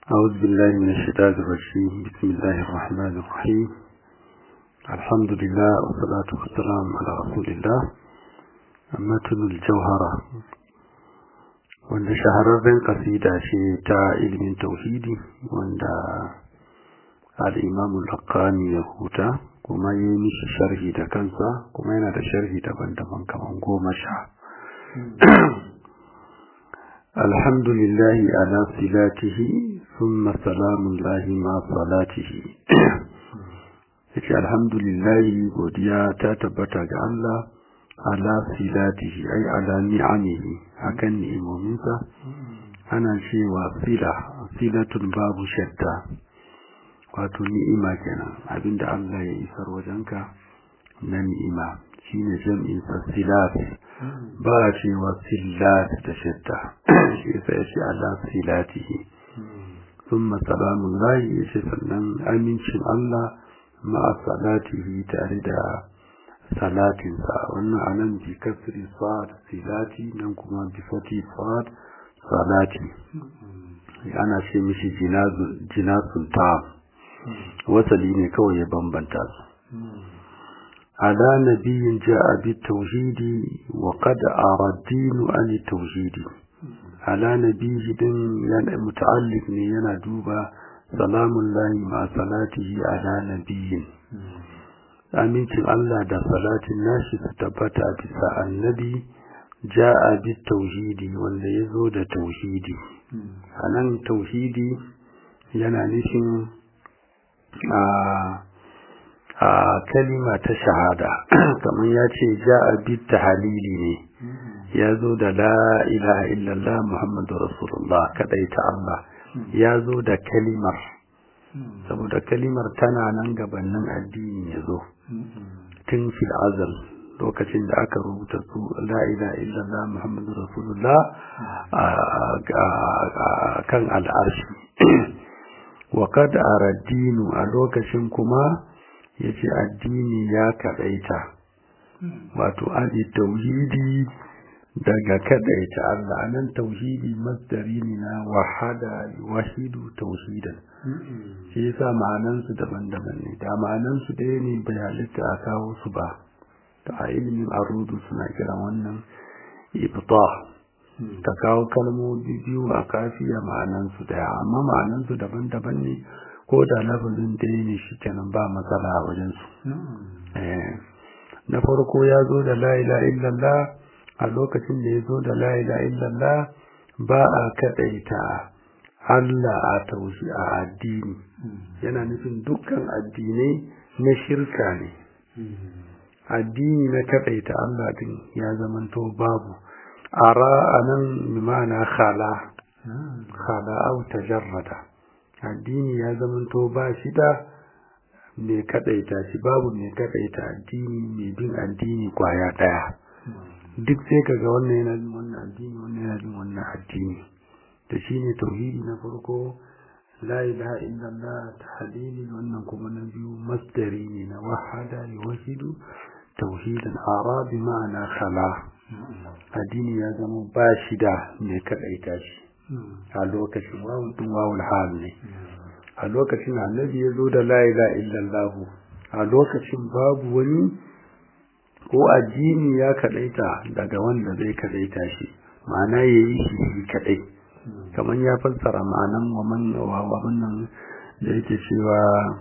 أعوذ بالله من الشيطان الرجيم بسم الله الرحمن الرحيم الحمد لله والصلاة والسلام على رسول الله متن الجوهرة wanda shahararren kasida ce ta ilimin tauhidi wanda al'imamu lakani ya huta kuma ya yi mishi sharhi da kansa kuma yana da sharhi daban-daban kamar goma sha alhamdulillahi ala silatihi ثم سلام الله مع صلاته yace alhamdulillahi godiya ta tabbata ga Allah ala silatihi ay ala ni'amihi akan ni'imominsa ana cewa sila silatun babu shadda wato ni'ima kenan abinda Allah ya isar wajenka na ni'ima shine jam'in sa silat ba cewa silat da shadda shi yasa yace ala silatihi ثم سلام الله yace sannan amincin Allah ma'a salatihi tare da salatinsa wannan anan bi kasri sad silati nan kuma bi fati sad salati ana ce mishi jinazul ta wasali ne kawai ya bambanta su ala nabiyin ja'a bi tauhidi wa qad aradinu an tauhidi ala nabihi din yana muta'alliq ne yana duba salamun lahi ma salatihi ala nabiyin amincin Allah da salatin nashi su tabbata bisa annabi ja'a bi tauhidi wanda ya zo da tauhidi anan tauhidi yana nufin a a kalima ta shahada kamar ya ce ja'a bi tahalili ne ya zo da la ilaha illallah muhammadu rasulullah kadai ta Allah ya zo da kalimar saboda kalimar tana nan gabanin addini ya zo tun fil azal lokacin da aka rubuta su la ilaha illallah muhammadu rasulullah kan al'arshi wa kad araddinu a lokacin kuma yace addini ya kadaita wato adi tauhidi daga kadaita Allah nan tauhidi masdari ne na wahada wahidu tauhidan shi yasa ma'anan su daban-daban ne da ma'anan su ɗaya ne bai halitta a kawo su ba ta a ilimin arudu suna kiran wannan ibta ka kawo kalmomi biyu a kafiya ma'anan su daya amma ma'anan su daban-daban ne ko da lafazin ɗaya ne shi kenan ba matsala a wajen su na farko ya zo da la ilaha illallah a lokacin da ya zo da la ilaha illallah ba a kadaita Allah a taushi a addini yana nufin dukkan addinai na shirka ne addini na kadaita Allah din ya zamanto babu ara anan mimana khala khala au tajarrada addini ya zamanto ba shi da mai kadaita shi babu mai kadaita addini mai bin addini kwaya daya duk sai kaga wannan yana bin wannan addini wannan yana bin wannan addini da shine tauhidi na farko la ilaha illallah tahlili wannan kuma na biyu masdari ne na wahada yuwahidu tauhidan ara bi ma'ana khala addini ya zama ba shi da mai kadaita shi a lokacin wawun din wawul hal ne a lokacin annabi ya zo da la ilaha illallah a lokacin babu wani ko addini ya kadaita daga wanda zai kadaita shi ma'ana yayi shi kadai kamar ya fassara ma'anan wa man wa wannan da yake cewa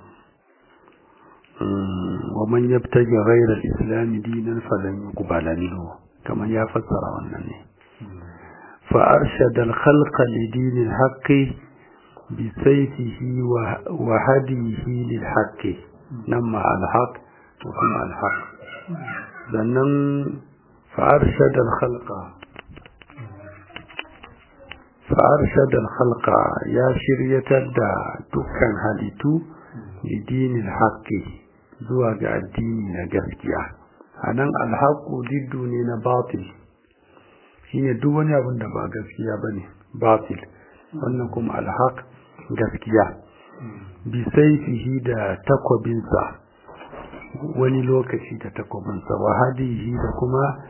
wa man yabtaji ghayra al-islam dinan falan yuqbala minhu kamar ya fassara wannan ne fa arshada al-khalqa li din al-haqq bi sayfihi wa hadihi lil-haqq namma al-haqq wa kuma al-haqq sannan fa'arshadar halka fa'arshadar halka ya shiryatar da dukkan halittu dinin haƙƙi zuwa ga addini na gaskiya a nan alhaƙu diddu ne na batil shi ne duk wani abin da ba gaskiya ba ne batil wannan kuma alhaƙ gaskiya bisaifihi da takwabinsa wani lokaci da takwabinsa wa hadihi da kuma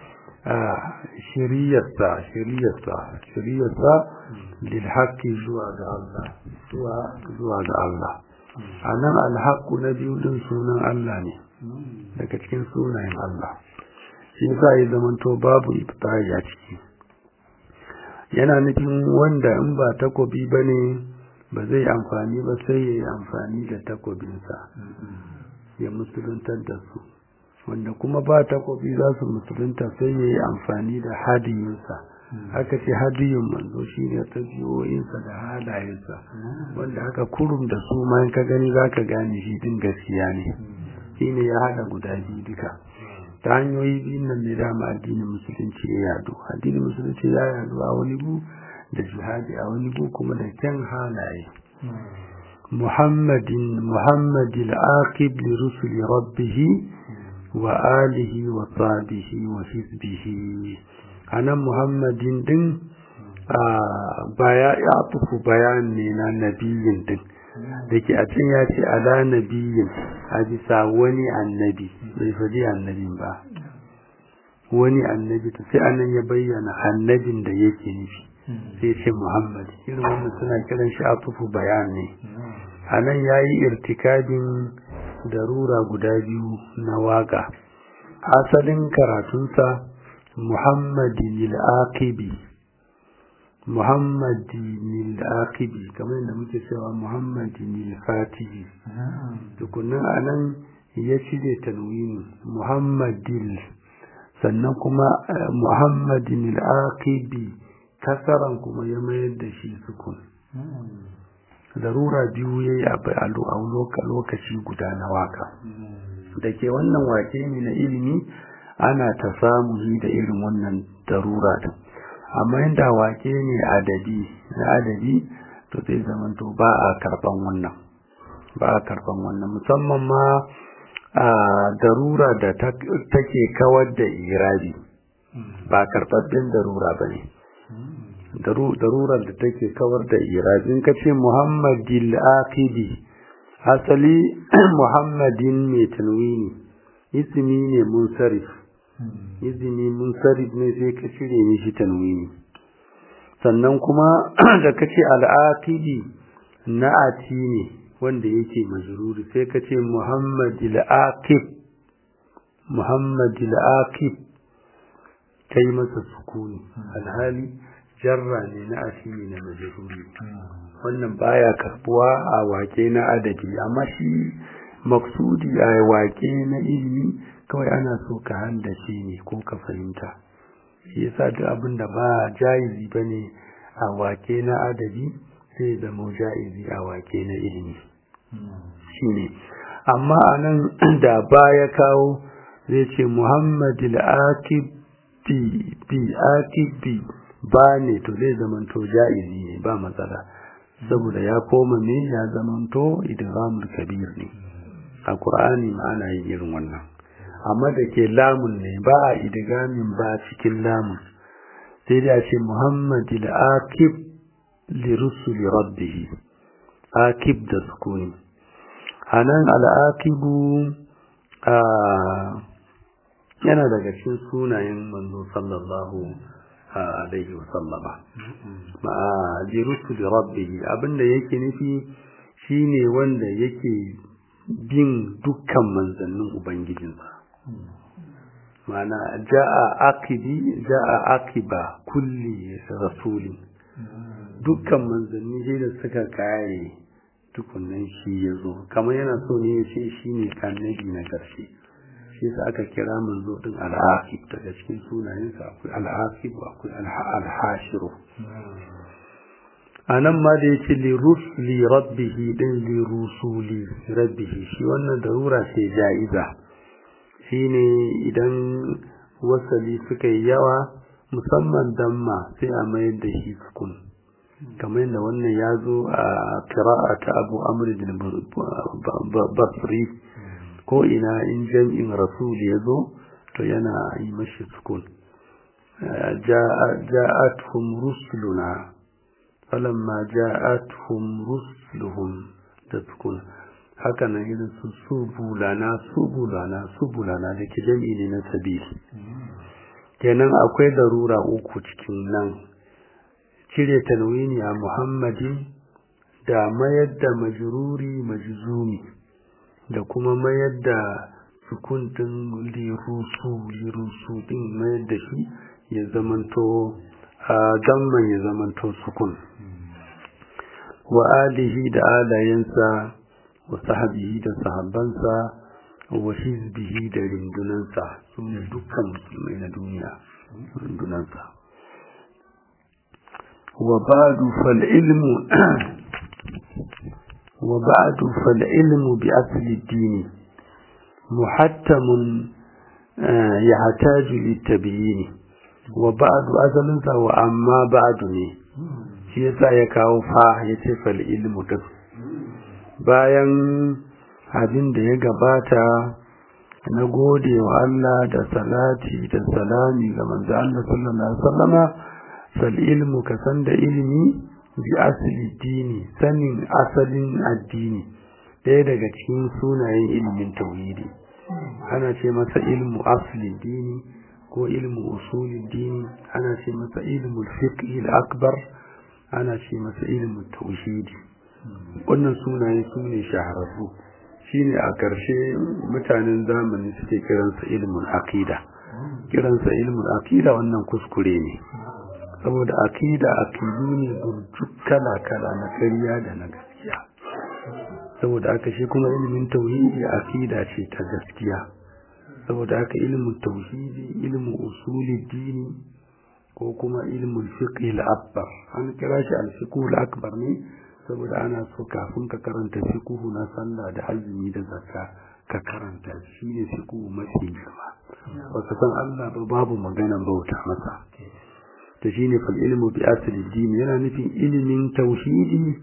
shiriyarsa shiriyarsa shiriyarsa lil haqqi zuwa ga Allah zuwa zuwa ga Allah anan al haqqu na biyu din sunan Allah ne daga cikin sunayen Allah shi yasa ya zamanto babu ibtai a ciki yana nufin wanda in ba takobi bane ba zai amfani ba sai ya yi amfani da takobinsa ya musuluntar da su wanda kuma ba takobi za su musulunta sai ya yi amfani da hadiyinsa haka ce hadiyin manzo shi ne tafiyoyinsa da halayensa wanda haka kurum da su ma ka gani za ka gane shi din gaskiya ne shi ne ya haɗa guda biyu duka ta hanyoyi biyun nan ne dama addinin musulunci ya yadu addinin musulunci ya yadu a wani gu da jihadi a wani gu kuma da kyan halaye muhammadin muhammadil aqib li rusuli rabbih wa alihi wa sahbihi wa hizbihi anan muhammadin din baya ya tufu bayan ne na nabiyin din da ke a can ya ce ala nabiyin a bisa wani annabi bai faɗi annabin ba wani annabi ta sai anan ya bayyana annabin da yake nufi sai ce muhammad irin wannan suna kiran shi a tufu bayan ne a nan ya yi irtikabin darura guda biyu na waka asalin karatunsa muhammadin al'aqibi muhammadin al'aqibi kamar yadda muke cewa muhammadin al-fatihi tukunan a nan ya cire tanwini muhammadin sannan kuma muhammadin al'aqibi kasaran kuma ya mayar da shi sukun darura biyu ya yi a lokaci guda na waka da ke wannan wake ne na ilimi ana ta samu da irin wannan darura din amma inda wake ne adadi na adadi to zai zamanto ba a karban wannan ba a karban wannan musamman ma a darura da take kawar da irabi ba karɓaɓɓen darura ba ne darurar da take kawar da irabi in ka ce muhammadil aqidi asali muhammadin mai tanwini ismi ne munsarif izini munsarif ne sai ka cire mishi tanwini sannan kuma da ka ce al'aqidi na'ati ne wanda yake majruri sai ka ce muhammadil aqib muhammadil aqib kai masa sukuni alhali jarra ne na asiri na majruri wannan baya karbuwa a wake na adabi amma shi maksudi a wake na ilimi kawai ana so ka handace ne ko ka fahimta shi yasa duk abin da ba jaizi bane a wake na adabi sai zama jaizi a wake na ilimi shine amma anan da baya kawo zai ce muhammadil aqib bi bi aqib bi ba ne to zai zamanto ja'izi ne ba matsala saboda ya koma ne ya zamanto idghamul kabir ne a qur'ani ma ana yin irin wannan amma da ke lamun ne ba a idgamin ba cikin lamun sai da ce muhammadil aqib li rusuli rabbih aqib da sukuni anan al-aqibu a yana daga cikin sunayen manzo sallallahu alaihi wasallama ma'a jirusu da rabbihi abinda yake nufi shine wanda yake bin dukkan manzannin ubangijinsa ma'ana ja'a aqibi ja'a aqiba kulli rasulin dukkan manzanni sai da suka kare tukunnan shi yazo kamar yana so ne ya ce shine annabi na karshe shi yasa aka kira manzo din al-aqib daga cikin sunayensa akwai al-aqib akwai al-hashiru anan ma da yake li rusli rabbih din li rusuli rabbih shi wannan darura ce jaiza shine idan wasali suka yi yawa musamman damma sai a mayar da shi sukun kamar yadda wannan ya zo a qira'ata Abu Amr bin Basri ko ina in jam'in rasul ya zo to yana yi mashi sukun ja'atuhum rusuluna falamma ja'atuhum rusuluhum da sukun haka nan irin su subulana subulana subulana da ke jam'i ne na sabil kenan akwai darura uku cikin nan cire tanwini a muhammadin da mayar da majruri majzumi da kuma mayar da sukun din lirusu lirusu din mayar da shi ya zamanto a damman ya zamanto sukun wa alihi da alayensa wa sahabihi da sahabbansa wa hizbihi da rundunansa su ne dukkan musulmai na duniya rundunansa wa ba'du fal ilmu wa ba'du fal ilmu bi asli dini muhattamun yahtaju litabyin wa ba'du asalinsa wa amma ba'du ne shi yasa ya kawo fa yace fal ilmu duk bayan abin da ya gabata na gode wa Allah da salati da salami ga manzo Allah sallallahu alaihi wasallama fal ilmu ka san da ilimi bi asli dini sanin asalin addini ɗaya daga cikin sunayen ilimin tauhidi ana ce masa ilmu asli dini ko ilmu usuli dini ana ce masa ilmu fiqh al-akbar ana ce masa ilmu tauhidi wannan sunaye su ne shahararru shine a ƙarshe mutanen zamani suke kiransa ilmin akida kiransa ilmin akida wannan kuskure ne saboda akida akidu ne burjuk kala-kala na ƙarya da na gaskiya saboda aka shi kuma ilimin tauhidi akida ce ta gaskiya saboda haka ilimin tauhidi ilimin usuli dini ko kuma ilimin fiqh al-akbar an kira shi al-fiqh al-akbar ne saboda ana so kafin ka karanta fiqh na sallah da azumi da zakka ka karanta shi ne fiqh mafi girma baka san Allah ba babu magana bauta masa to shine fal ilmu bi asli din yana nufin ilimin tauhidi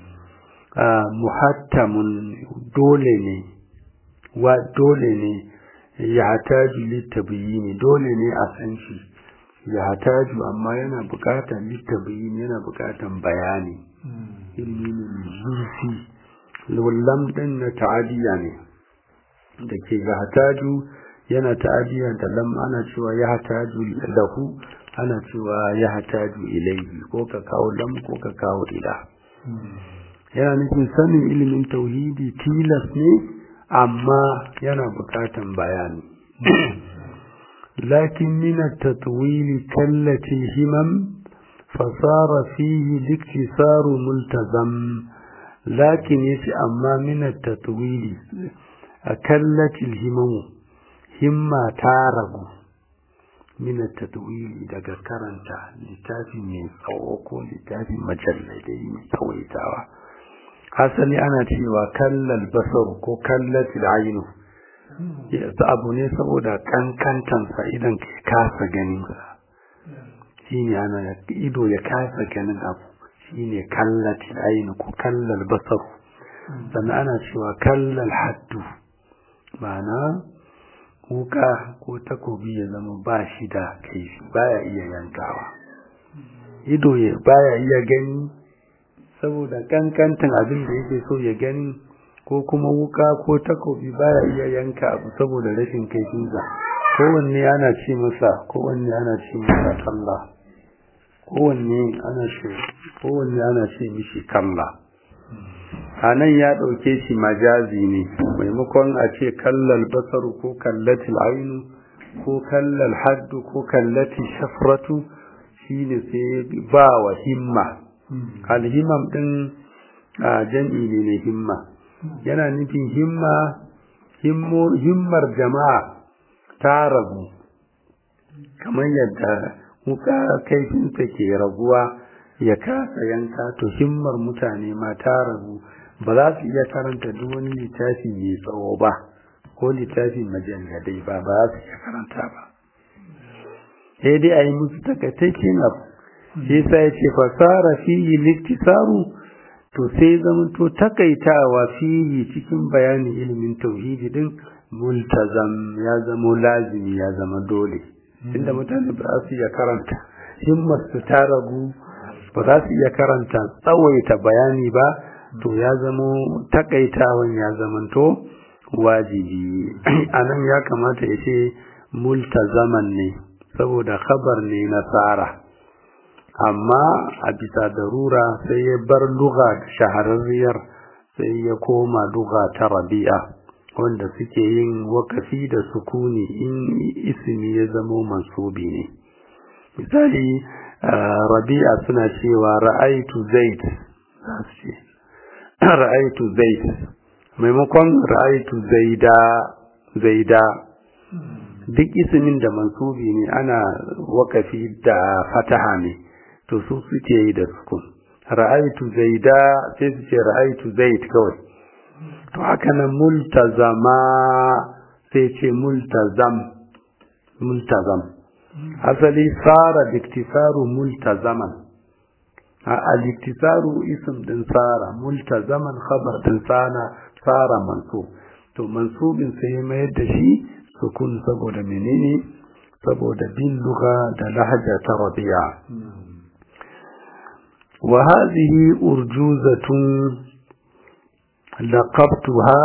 muhattamun dole ne wa dole ne ya hataju litabiyini dole ne a san shi ya hataju amma yana bukatar litabiyini yana bukatar bayani ilmi ne mai zurfi lam din na ta'adiya ne da ke ya hataju yana ta'adiya da lam ana cewa ya hataju lahu ana cewa ya hataju ilaihi ko ka kawo lam ko ka kawo ila yana nufin sanin ilimin tauhidi tilas ne amma yana bukatan bayani lakin min at-tatwil kallati himam fasara fihi liktisaru multazam lakin yace amma min at-tatwil kallati himam himma ta ragu min at-tatwil daga karanta littafi mai tsawo ko littafi majalladai mai tsawaitawa asali ana cewa kallal basar ko kallatil ainu yasa abu ne saboda kankantansa idan ka kasa ganin sa shine ana ido ya kasa ganin abu shine kallatil ainu ko kallal basar sannan ana cewa kallal haddu ma'ana wuka ko takobi ya zama ba shi da kaifi baya iya yankawa ido ya baya iya gani saboda kankantan abin da yake so ya gani ko kuma wuka ko takobi baya iya yanka abu saboda rashin kaifinsa kowanne ana ce masa kowanne ana ce masa kalla kowanne ana ce kowanne ana ce mishi kalla a nan ya ɗauke shi majazi ne maimakon a ce kallal basaru ko kallatil ainu ko kallal haddu ko kallatil shafratu shine sai ba wa himma alhimam din a jam'i ne na himma yana nufin himma himmar jama'a ta ragu kamar yadda muka kaifinsa ke raguwa ya kasa yanka to himmar mutane ma ta ragu ba za su iya karanta duk wani littafi mai tsawo ba ko littafin majalladai ba ba za su iya karanta ba sai dai a yi musu takaitaccen abu shi sa ya ce fasara fihi liktisaru to sai zama to takaitawa fihi cikin bayanin ilimin tauhidi din multazam ya zama lazimi ya zama dole inda mutane ba za su iya karanta himmar su ta ragu ba za su iya karanta tsawaita bayani ba to ya zama takaitawan ya zamanto wajibi anan ya kamata ya ce multazaman ne saboda khabar ne na tsara amma a bisa darura sai ya bar luga shahararriyar sai ya koma luga ta rabi'a wanda suke yin wakafi da sukuni in ismi ya zamo mansubi ne misali rabi'a suna cewa ra'aitu zaid ra'aitu zaid maimakon ra'aitu zaida zaida duk ismin da mansubi ne ana wakafi da fataha ne to su suke yi da sukun ra'aitu zaida sai su ce ra'aitu zaid kawai to haka nan multazama sai ce multazam multazam asali tsara diktisaru multazaman al-iktisaru ism din tsara multazaman khabar din tsara tsara manso to mansubin sai mayar da shi sukun saboda menene saboda bin lugha da lahaja ta rabi'a wa hadhihi urjuzatun laqabtuha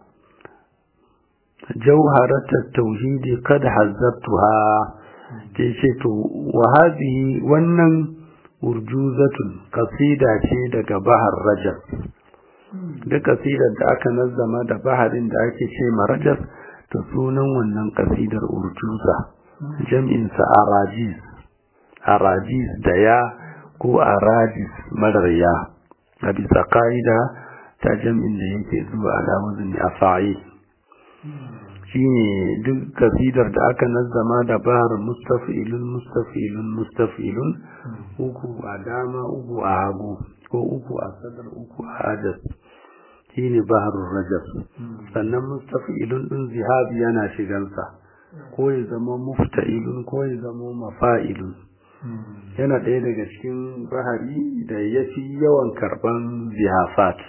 jawharat at-tauhid qad hazzabtuha tace to wa hadhihi wannan urjuzatun kasida ce daga bahar rajab duk kasidar da aka nazzama da baharin da ake ce ma rajab ta sunan wannan kasidar urjuza jam'insa arajiz arajiz da ya ko arajis marar ya a bisa ka'ida ta jam'in da yake zuwa alamuzin a fa'i shi ne duk kasidar da aka nazzama da bahar mustafilun mustafilun mustafilun uku a dama uku a hagu ko uku a sadar uku a hadas shi ne baharun rajab sannan mustafilun ɗin zihabi yana shigansa ko ya zama mufta'ilun ko ya zama mafa'ilun yana ɗaya daga cikin bahari da ya fi yawan karɓan zihafat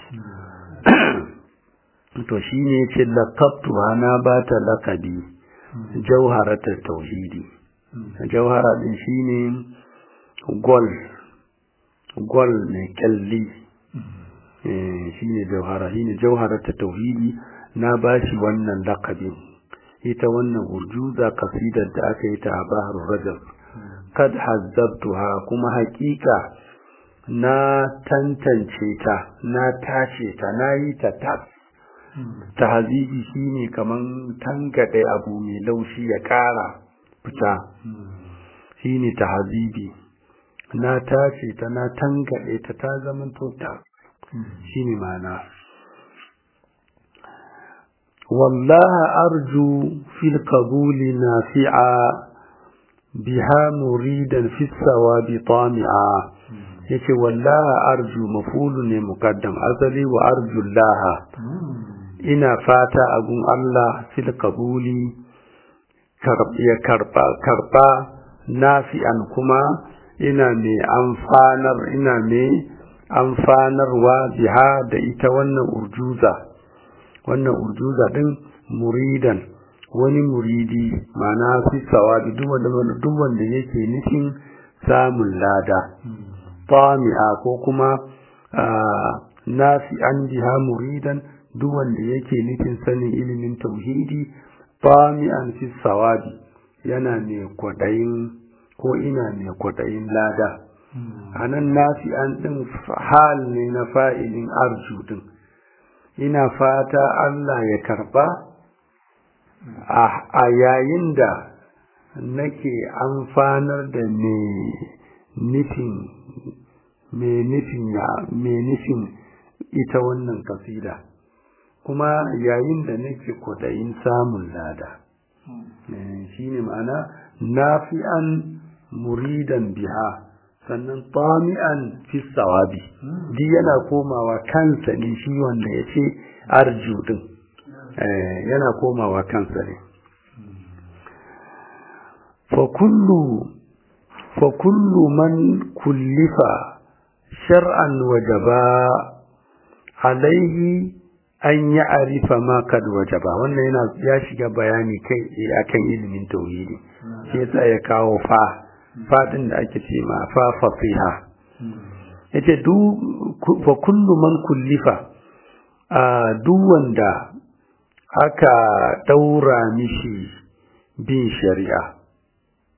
to shi ne ce lakabtuwa na ba ta lakabi jauharatar tauhidi jauhara ɗin shi ne gol gol mai kyalli shi ne jauhara shi ne jauharatar tauhidi na ba shi wannan lakabin ita wannan urjuza kasidar da aka yi ta a bahar rajab kad hazzabtuha kuma hakika na tantance ta na tace ta na yi ta tas tahzibi shine kaman tangade abu mai laushi ya kara fita shine tahzibi na tace ta na tangade ta ta zaman to ta shine ma'ana wallahi arju fil qabuli nafi'a biha muridan fi sawabi tami'a yace wallahi arju mafulu ne muqaddam asali wa arju laha ina fata agun Allah fil qabuli ya karba karba nafi'an kuma ina mai amfanar ina mai amfanarwa biha da ita wannan urjuza wannan urjuza din muridan wani muridi mana fi sawabi duk wanda duk wanda yake nufin samun lada tami'a ko kuma nafi'an biha muridan duk wanda yake nufin sanin ilimin tauhidi tami'an fi sawabi yana mai kwadayin ko ina mai kwadayin lada anan nafi'an din hal ne na fa'ilin arju din ina fata Allah ya karba a yayin da nake amfanar da mai nufin mai nufin mai nufin ita wannan kasida kuma yayin da nake kwaɗayin samun lada shi ne ma'ana nafi'an muridan biha sannan tami'an fi sawabi duk yana komawa kansa ne shi wanda ya ce arju din yana komawa kansa ne fa kullu man kullifa shar'an wajaba alaihi an yi arifa ma kad wajaba wannan yana ya shiga bayani kai akan ilimin tauhidi shi yasa ya kawo fa fadin da ake ce ma fa fasiha yace du fa kullu man kullifa a duk wanda aka daura mishi bin shari'a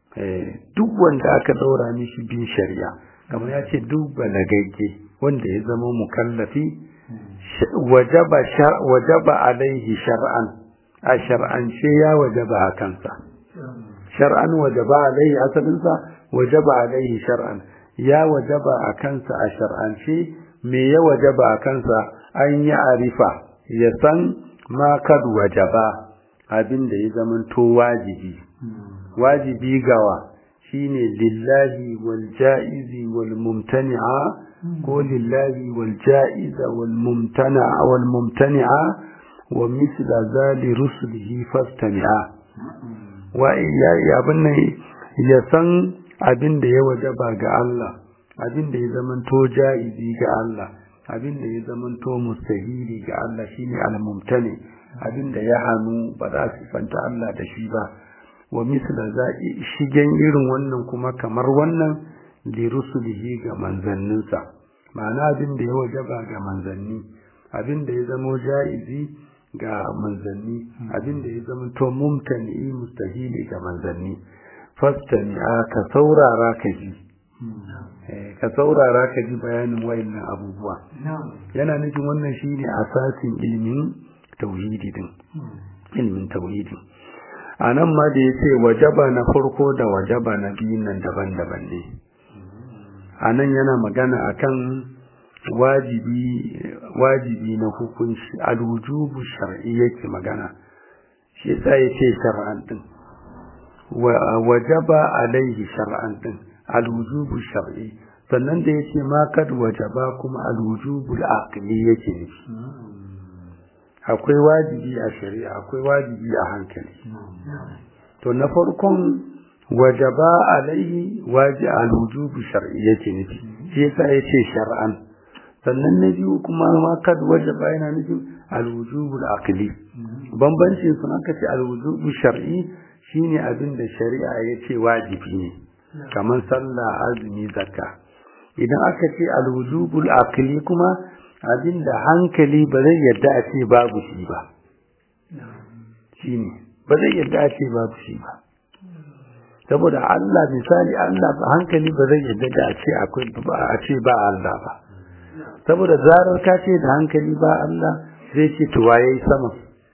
duk wanda aka daura mishi bin shari'a kamar ya ce duk balagagge wanda ya zama mukallafi wajaba wajaba alaihi shar'an a shar'ance ya wajaba a kansa shar'an wajaba alaihi asalinsa wajaba alaihi shar'an ya wajaba a kansa a shar'ance me ya wajaba a kansa an yi arifa ya san ma kad wajaba abin da ya zamanto wajibi wajibi gawa shine lillahi wal ja'izi wal mumtani'a ko lillahi wal ja'iza wal mumtana'a wal mumtani'a wa misla zali rusulihi fastami'a wa ya abin nan ya san abin da ya wajaba ga Allah abin da ya zamanto ja'izi ga Allah abin da ya zamanto mustahili ga Allah shine al-mumtani abin da ya hanu ba za su fanta Allah da shi ba wa misla za'i shigen irin wannan kuma kamar wannan li rusulihi ga manzanninsa ma'ana abin da ya wajaba ga manzanni abin da ya zamo ja'izi ga manzanni abin da ya zama to mumtani mustahili ga manzanni fastani ka saurara ka ji ka saurara ka ji bayanin wayannan abubuwa yana nufin wannan shine asasin ilimin tauhidi din ilimin tauhidi a nan ma da ya ce wajaba na farko da wajaba na biyun nan daban-daban ne a nan yana magana akan wajibi wajibi na hukunci alwujubu shar'i yake magana shi yasa yace shar'an din wajaba alaihi shar'an din alwujubu shar'i sannan da yace ma kad wajaba kuma alwujubu al-aqli yake nufi akwai wajibi a shari'a akwai wajibi a hankali to na farkon wajaba alaihi waji alwujubu shar'i yake nufi shi yasa yace shar'an sannan na biyu kuma ma kad wajaba yana nufin alwujubu al-aqli bambancin sun aka ce alwujubu shar'i shine abin da shari'a yace wajibi ne kamar sallah azumi zakka idan aka ce alwujubu al-aqli kuma abin da hankali ba zai yarda a ce babu shi ba shine ba zai yarda a ce babu shi ba saboda Allah misali Allah ba hankali ba zai yarda da a ce akwai a ce ba Allah ba saboda zarar ka ce da hankali ba Allah zai ce to waye sama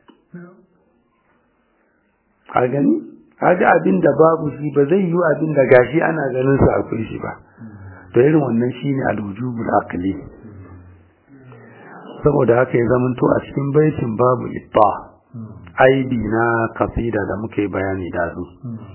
a gani kaga abin da babu shi ba zai yi abin da gashi ana ganin sa akwai shi ba to irin wannan shine al-wujubul aqli saboda haka ya zamanto a cikin baitin babu ibba aibi na kasida da muke bayani da su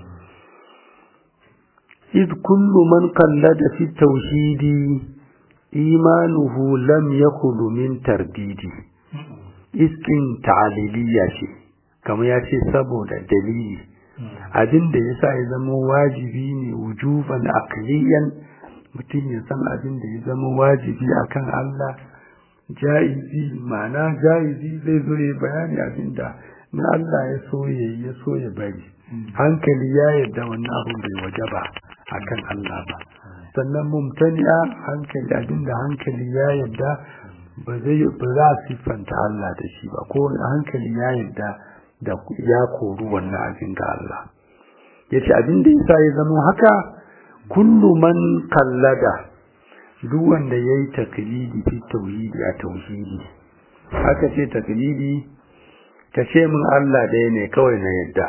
إذ كل من قلد في التوحيد إيمانه لم يخل من ترديد iskin ta'aliliya ce kamar ya ce saboda dalili abin da ya sa ya zama wajibi ne wujuban aqliyan mutum ya san abin da ya zama wajibi akan Allah jaizi ma'ana jaizi zai zo ya bayani abin da na Allah ya so ya ya so ya bari hankali ya yarda wannan abin bai wajaba akan Allah ba sannan mumtani'a hankali abinda hankali ya yarda ba zai ba za a siffanta Allah da shi ba ko hankali ya yarda da ya koru wannan abin ga Allah yace abin da yasa ya zama haka kullu man kallada duk wanda yayi taklidi fi tauhidi a tauhidi aka ce taklidi ka ce min Allah ɗaya ne kawai na yadda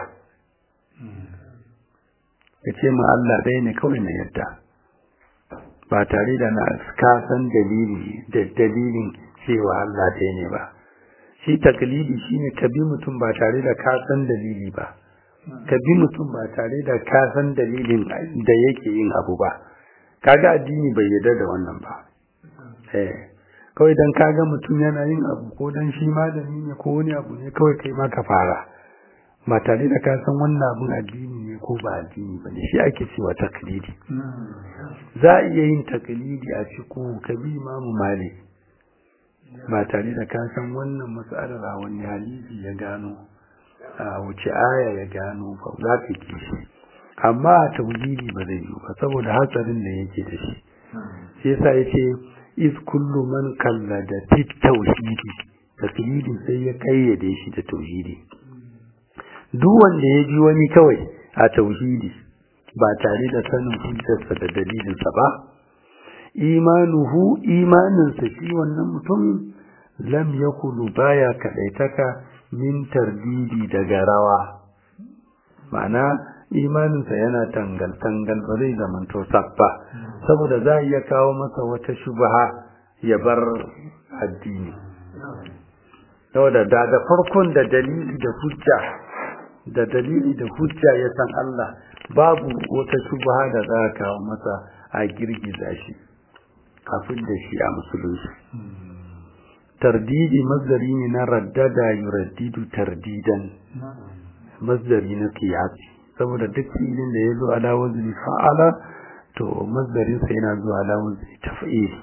ka ce min Allah ɗaya ne kawai na yadda ba tare da na kasan dalili da dalilin cewa Allah ɗaya ne ba shi taklidi shine ka bi mutum ba tare da kasan dalili ba ka bi mutum ba tare da kasan dalilin da yake yin abu ba kaga addini bai yarda da wannan ba eh kawai dan kaga mutum yana yin abu ko dan shi malami ne ko wani abu ne kawai kai ma ka fara ba tare da ka san wannan abun addini ne ko ba addini ba ne shi ake cewa taklidi za a iya yin taklidi a cikin kabi imamu malik ba tare da ka san wannan mas'alar a wani hadisi ya gano a wuce aya ya gano ba za ka ki shi amma a tauhidi ba zai yi ba saboda hatsarin da yake da shi shi yasa yace is kullu man kallada fit tauhidi taklidi sai ya kayyade shi da tauhidi duk wanda ya ji wani kawai a tauhidi ba tare da sanin hujjarsa da dalilinsa ba imanuhu imaninsa shi wannan mutum lam yakulu baya kadaitaka min tardidi daga rawa ma'ana imaninsa yana tangal tangal ba zai zamanto sabba saboda za a iya kawo masa wata shubha ya bar addini saboda da da farkon da dalili da hujja da dalili da hujja ya san Allah babu wata shubha da za a kawo masa a girgiza shi kafin da shi a musulunci tardidi masdari ne na raddada yuraddidu tardidan masdari na qiyasi saboda duk filin da ya zo ala wazni fa'ala to masdarin sa yana zuwa ala wazni taf'il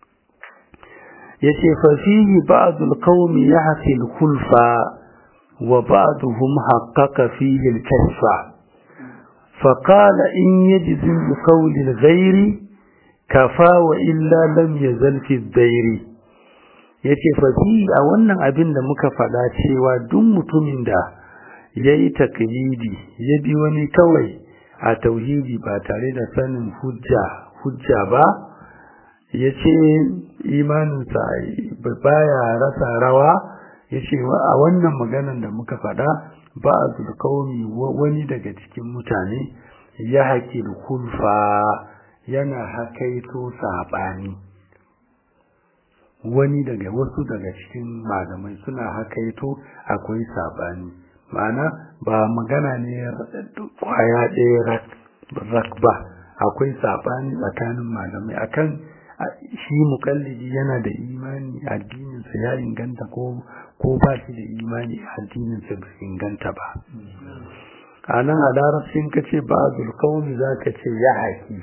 yace fa fihi ba'd al-qawm yahsi al-khulfa wa ba'dhum haqqaqa fihi al-kashfa فقال إن يجزم بقول الغير كفى وإلا لم يزل في الدير yace fasi a wannan abin da muka faɗa cewa duk mutumin da ya yi taklidi ya bi wani kawai a tauhidi ba tare da sanin hujja hujja ba ya ce imaninsa baya rasa rawa ya ce a wannan maganan da muka faɗa ba a zulkauni wani daga cikin mutane ya haƙi kulfa yana hakaito saɓani wani daga wasu daga cikin malamai suna hakaito akwai saɓani ma'ana ba magana ne kwaya ɗaya rak ba akwai saɓani tsakanin malamai akan shi mukallidi yana da imani addininsa ya inganta ko ko ba shi da imani addininsa bai inganta ba a nan a larabcin ka ce ba zulkawmi za ka ce ya haƙi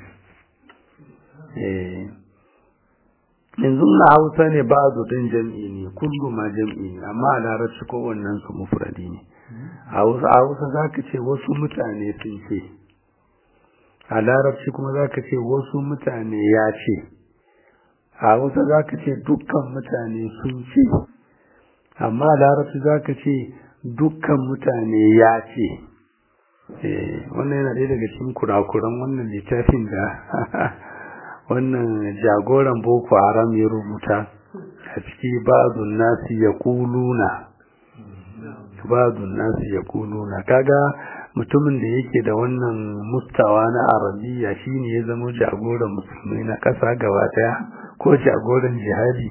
yanzu na hausa ne ba ɗin jam'i ne kullu ma jam'i ne amma a larabci kowannen su mufradi ne a hausa za ka ce wasu mutane sun ce a larabci kuma za ka ce wasu mutane ya ce a hausa za ka ce dukkan mutane sun ce amma a larabci za ka ce dukkan mutane ya ce wannan yana ɗaya daga cikin kurakuran wannan littafin da wannan jagoran boko haram ya rubuta a ciki ba'adun nasi ya kuluna ba'adun nasi ya kuluna kaga mutumin da yake da wannan mustawa na arabiya shine ya zama jagoran musulmai na ƙasa gaba daya ko jagoran jihadi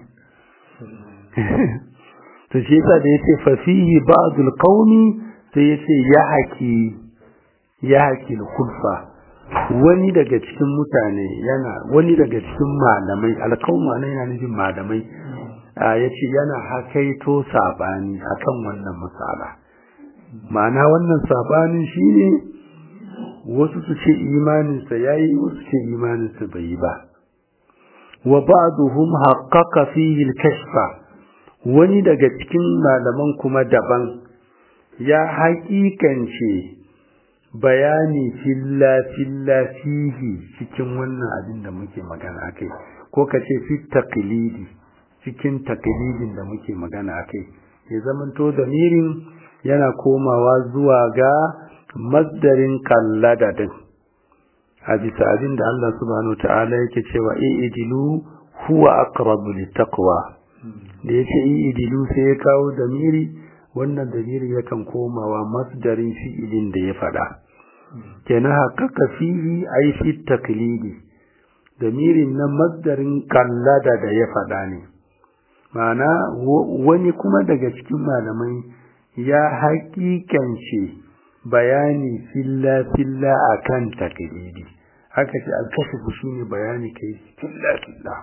to shi yasa da yace fa fihi ba'dul qawmi sai yace ya haki ya haki khulfa wani daga cikin mutane yana wani daga cikin malamai alƙawma ne yana nufin malamai yace yana hakaito sabani akan wannan misala ma'ana wannan sabanin shine wasu su ce imaninsa yayi wasu ce imaninsa bai yi ba wa ba'duhum haqqaqa fihi al-kashfa wani daga cikin malaman kuma daban ya haƙiƙance bayani filla filla fihi cikin wannan abin da muke magana akai ko kace fi taqlidi cikin taqlidin da muke magana akai ya zamanto damirin yana komawa zuwa ga masdarin kallada din a bisa abin da Allah subhanahu ta'ala yake cewa i'dilu huwa aqrabu littaqwa da yace i'dilu sai ya kawo damiri wannan damiri yakan komawa masdarin fi'ilin da ya fada kenan haqqaqa fihi ay fi taklidi damirin na masdarin kallada da ya fada ne ma'ana wani kuma daga cikin malamai ya haƙiƙance bayani filla-filla a kan taklidi haka ce alkashifu shi ne bayani kai filla-filla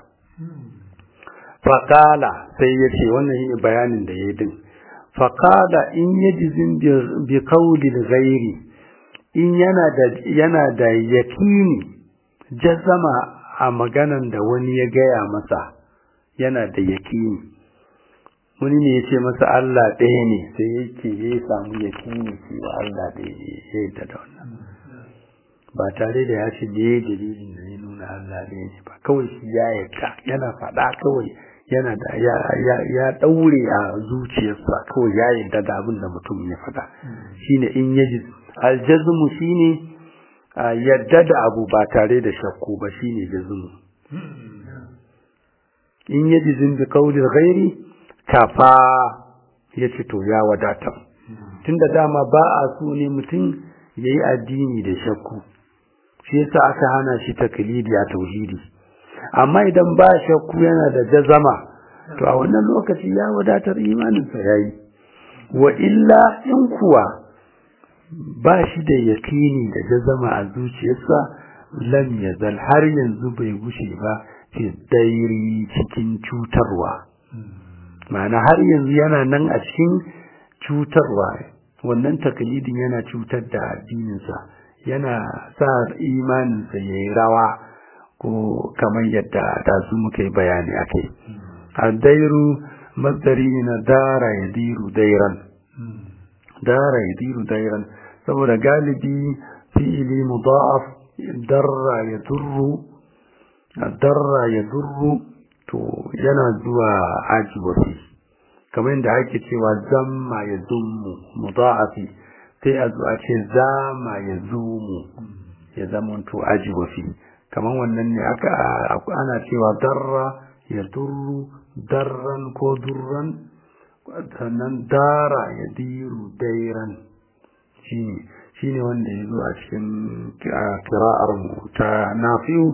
faƙala sai ya ce wannan yi bayanin da ya yi din faƙala in ya jizin bi kaulil gairi in yana da yakini jazama a maganan da wani ya gaya masa yana da yakini wani ne ya ce masa Allah ɗaya ne sai yake ya samu yakini cewa Allah ɗaya ne ya yadda da wannan ba tare da ya ce me dalilin da ya nuna Allah ɗaya ne ba kawai shi ya yadda yana faɗa kawai yana da ya ɗaure a zuciyarsa kawai ya yadda da abin da mutum ya faɗa shine in yaji aljazmu shine yadda da abu ba tare da shakku ba shine jazmu in yaji zin bi qawli ghairi kafa yace to ya wadata tunda dama ba a so ne mutum yayi addini da shakku shi yasa aka hana shi taklidi a tauhidi amma idan ba shakku yana da jazama to a wannan lokaci ya wadatar imaninsa yayi wa illa in kuwa ba shi da yakini da jazama a zuciyarsa lam yazal har yanzu bai gushe ba fi dairi cikin cutarwa ma'ana har yanzu yana nan a cikin cutarwa wannan taklidin yana cutar da addininsa yana sa imaninsa ya yi rawa ko kamar yadda da su muka yi bayani a kai addairu mazdari na dara ya diru dairan dara ya diru dairan saboda galibi fi'ili mudaf darra ya durru darra ya durru to yana zuwa ajiwafi kamar yadda ake cewa zamma ya zummu mudaafi sai a zo a ce zama ya zumu ya zamanto ajiwafi kamar wannan ne aka ana cewa darra ya durru darran ko durran sannan dara ya diru dairan shine shine wanda ya zo a cikin kira'ar mu ta nafi'u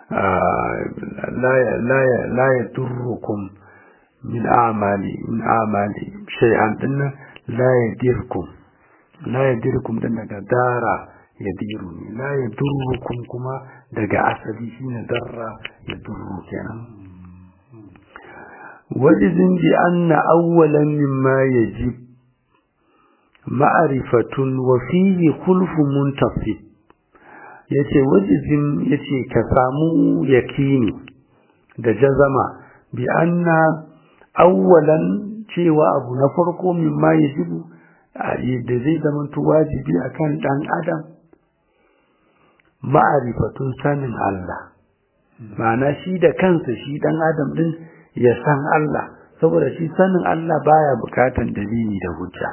la ya durrukum min amali min amali shay'an dinnan la ya dirkum la ya dirkum din daga dara ya diru ne la ya durrukum kuma daga asali shine darra ya durru kenan wajizin bi anna awwalan mimma yajib ma'rifatun wa fihi khulfu muntasib yace wajizin yace ka samu yakini da jazama bi anna awwalan cewa abu na farko mimma yajibu da zai zama wajibi akan dan adam ma'arifatun sanin Allah ma'ana shi da kansa shi dan adam din ya san Allah saboda shi sanin Allah baya bukatan dalili da hujja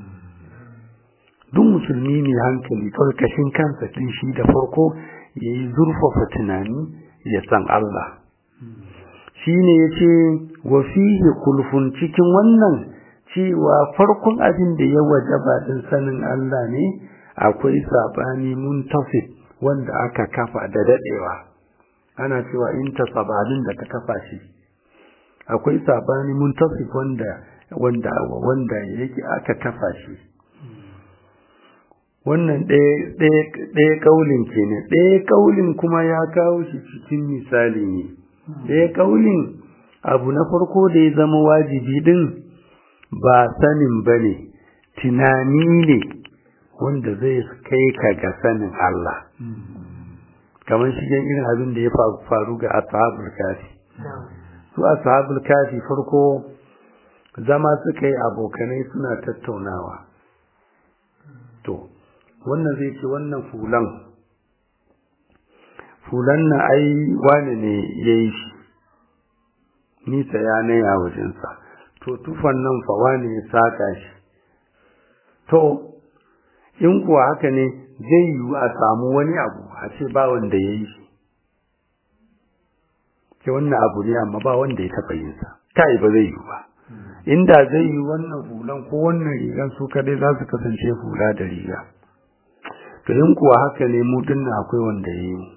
duk musulmi ne hankali kawai kashin kansa din shi da farko yayi zurfafa tunani ya san Allah shine yace wa fihi kulfun cikin wannan cewa farkon abin da ya wajaba din sanin Allah ne akwai sabani muntafid wanda aka kafa da dadewa ana cewa in tasabalin da ka kafa shi akwai sabani muntafid wanda wanda wanda yake aka kafa shi wannan ɗaya ƙaulin ke ne ɗaya ƙaulin kuma ya kawo shi cikin misali ne ɗaya ƙaulin abu na farko da ya zama wajibi ɗin ba sanin ba ne tunani ne wanda zai kai ka ga sanin Allah kamar shigen irin abin da ya faru ga ashabul kafi su ashabul kafi farko zama suka yi abokanai suna tattaunawa to wannan zai ce wannan fulan fulan na ai wani ne ya yi shi nisa ya naya wajensa to tufan nan fa wani ya saka shi to in kuwa haka ne zai yiwu a samu wani abu a ce ba wanda ya yi shi ke wannan abu ne amma ba wanda ya taɓa yin sa kai ba zai yiwu ba inda zai yi wannan hulan ko wannan rigan su kadai za su kasance hula da riga to in kuwa haka ne mu dinnan akwai wanda ya yi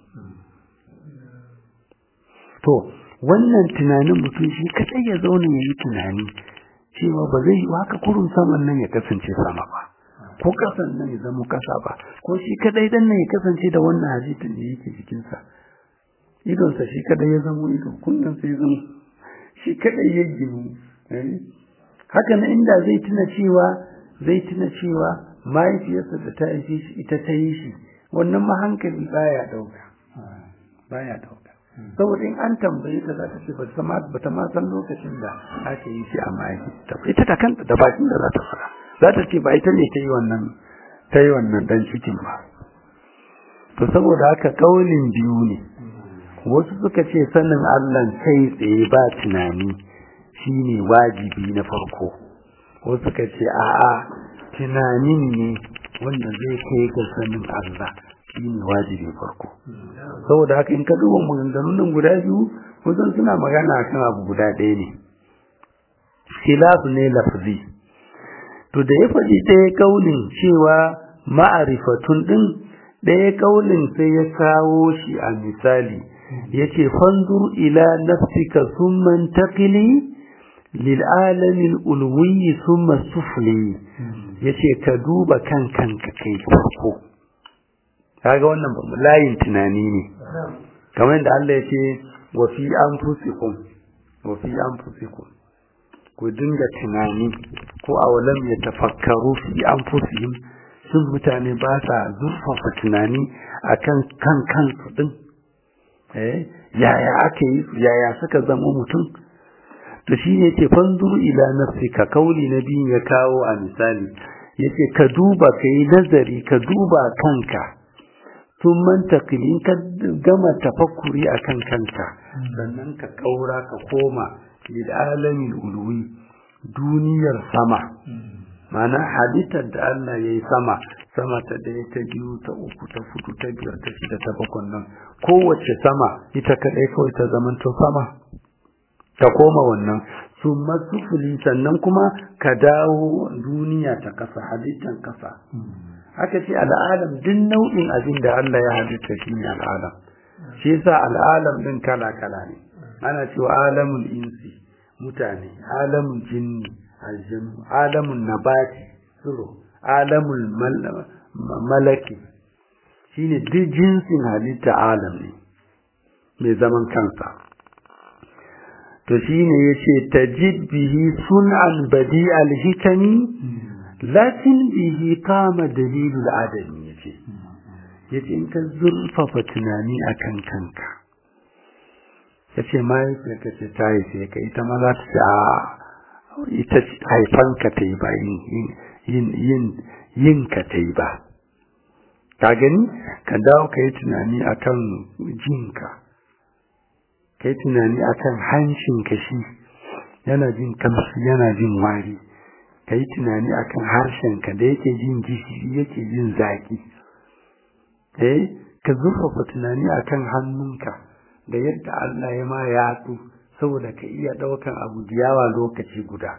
to wannan tunanin mutum shi kadai ya zauna ya yi tunani cewa ba zai yi haka kurun saman nan ya kasance sama ba ko kasan nan ya zama kasa ba ko shi kadai dan nan ya kasance da wannan hadisin da yake jikinsa idonsa shi kadai ya zama ido kunnensa ya zama shi kadai ya ginu haka na inda zai tuna cewa zai tuna cewa mahaifiyarsa da ta haife shi ita ta yi shi wannan ma hankali baya dauka baya dauka saboda in an tambaye ta za ta ce ba ta ma san lokacin da aka yi shi a mahaifiyarta ita ta kanta da bakin da za ta fara za ta ce ba ita ne ta yi wannan ta yi wannan dan cikin ba to saboda haka kaulin biyu ne wasu suka ce sanin Allah kai tsaye ba tunani shine wajibi na farko wasu suka ce a'a tunanin ne wanda zai kai ga sanin Allah shine wajibin farko saboda haka in ka duba maganganun nan guda biyu kusan suna magana akan abu guda ɗaya ne khilaf ne lafzi to da ya faɗi ɗaya kaulin cewa ma'arifatun ɗin ɗaya kaulin sai ya kawo shi a misali yace fanzur ila nafsika thumma intaqili lil alamin ulwi thumma sufli yace ka duba kan kanka kai farko kaga wannan layin tunani ne kamar yadda Allah yace wa fi anfusikum wa fi anfusikum ku dinga tunani ko awalam ya tafakkaru fi anfusihim sun mutane ba sa zurfafa tunani akan kan kansu din eh yaya ake yi yaya suka zama mutum to shine yace fanzuru ila nafsika kauli nabi ya kawo a misali yace ka duba kai nazari ka duba kanka sun mantakili ka gama tafakkuri akan kanka sannan ka kaura ka koma lil alamin ulwi duniyar sama mana halittar da Allah ya yi sama sama ta ɗaya ta biyu ta uku ta fudu ta biyar ta shida ta bakon nan kowace sama ita kaɗai kawai ta zamanto sama ta koma wannan su masufuli sannan kuma ka dawo duniya ta kasa halittar kasa haka ce al'alam duk nau'in abin da Allah ya halitta shi ne al'alam shi yasa al'alam din kala kala ne ana cewa alamul insi mutane alamul jinni aljanu alamun nabati tsiro alamul malaki shine duk jinsin halitta alam ne mai zaman kansa to shine yace tajid bihi sun'an badi alhikami lakin bihi kama dalilul adami yace yace in ka zurfafa tunani akan kanka yace mai ka ce tayi sai ka ita ma za ta ce a ita haifanka ta yi ba yin ka ta yi ba ka gani ka dawo ka yi tunani akan jinka ka yi tunani akan hanshinka shi yana jin kamshi yana jin wari ka yi tunani akan harshenka da yake jin gishiri yake jin zaki eh ka zurfafa tunani akan hannunka da yadda Allah ya ma yatsu saboda ka iya ɗaukan abu da yawa lokaci guda